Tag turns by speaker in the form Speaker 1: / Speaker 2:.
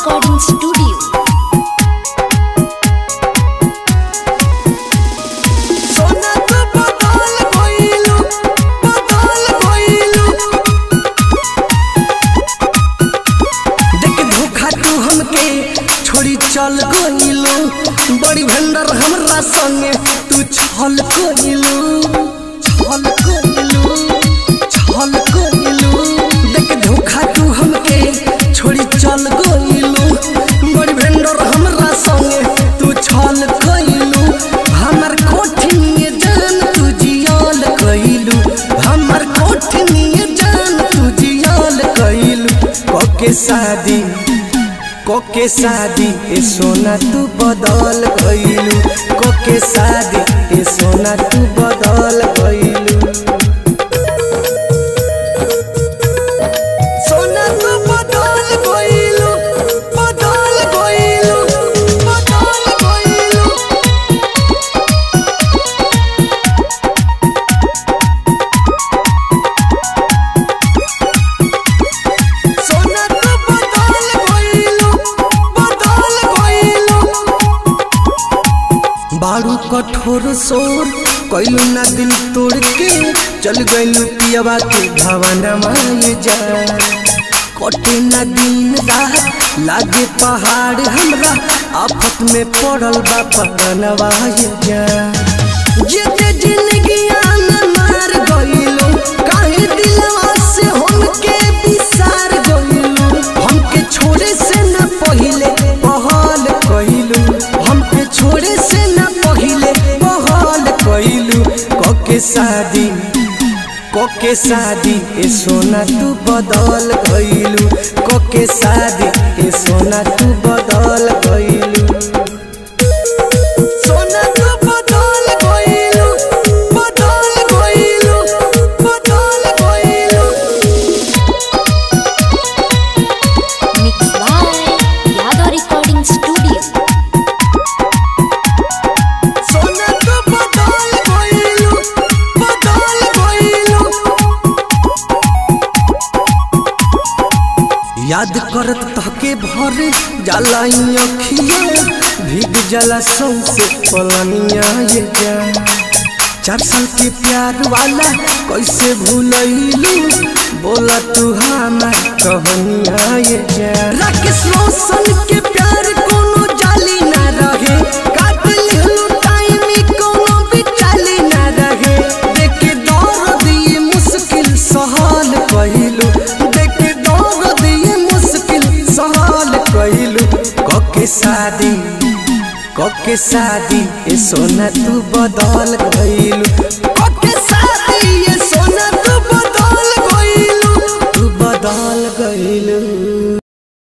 Speaker 1: recording studio.
Speaker 2: सोना तू बदल गइलू बदल गइलू देख धोखा तू हमके छोड़ी चल गइलू बड़ी भंडर हमरा संगे तू छल गइलू छल गइलू छल गइलू देख धोखा तू हमके छोड़ी चल गइलू बड़ी भंडर हमरा संगे तू छल गइलू हमर कोठिनिए जान तू जियाल कइलू हमर कोठिनिए जान तू जियाल कइलू कोके शादी कोके शादी ए सोना तू बदल गइलू कोके शादी ए सोना तू बदल गइलू सोना तू बदल गइलू बदल गइलू बदल गइलू सोना तू बदल गइलू बदल गइलू बारू कठोर सोर कैलू ना दिल तोड़ के चल गइलू पियवा के भवनमा ये जा कटे ना दिन रात लागे पहाड़ हमरा आफत में पड़ल बा पगनवा ये जा जेते जिंदगिया में मार गइलू काहे दिलवा से हमके बिसार गइलू हमके छोड़े से ना पहिले पहल कइलू हमके छोड़े से ना पहिले पहल कइलू कके शादी कके शादी ए सोना तू बदल गइलू कके शादी ए सोना तू बदल गइलू सोना तू बदल गइलू बदल गइलू बदल गइलू
Speaker 1: Mixed by Yadav Recording Studio.
Speaker 2: सोना तू बदल गइलू बदल गइलू याद करत तहके भरे जाला ई अखिया भीग जाला सौंसे पलनिया ये जा चार साल के प्यार वाला कैसे भूलैलू बोला तू हमार कहनिया ये जा राकेश रोशन के प्यार कोनो जाली ना रहे काट लेलू टाइम ई कोनो बिचाली ना रहे देखे दर्द ये मुश्किल सहल कहिलू देखे दर्द ये मुश्किल सहल कहिलू कके शादी कके शादी ए सोना तू बदल गइलू कके शादी